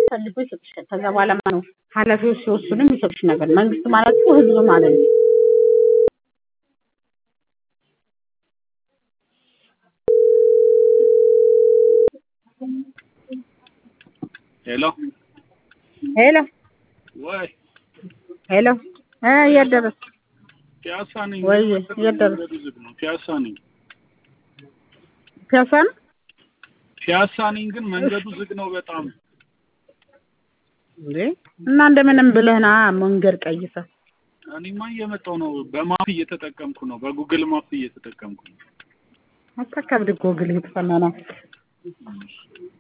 ፈልጎ ይሰጥሻል። ከዛ በኋላ ነው ኃላፊዎች ሲወስኑ የሚሰጡሽ ነገር። መንግስት ማለት እኮ ህዝብ ማለት ነው። ሄሎ ሄሎ ወይ ሄሎ እ የት ደረስክ? ፒያሳ ነኝ። ወይ የት ደረስክ? መንገዱ ዝግ ነው። ፒያሳ ነኝ። ፒያሳ ነው? ፒያሳ ነኝ፣ ግን መንገዱ ዝግ ነው በጣም። እንዴ እና እንደምንም ብለህ ና መንገድ ቀይሰህ እኔማ እየመጣሁ ነው። በማፕ እየተጠቀምኩ ነው። በጉግል ማፕ እየተጠቀምኩ ነው። አታካብድ። ጎግል የተፈናና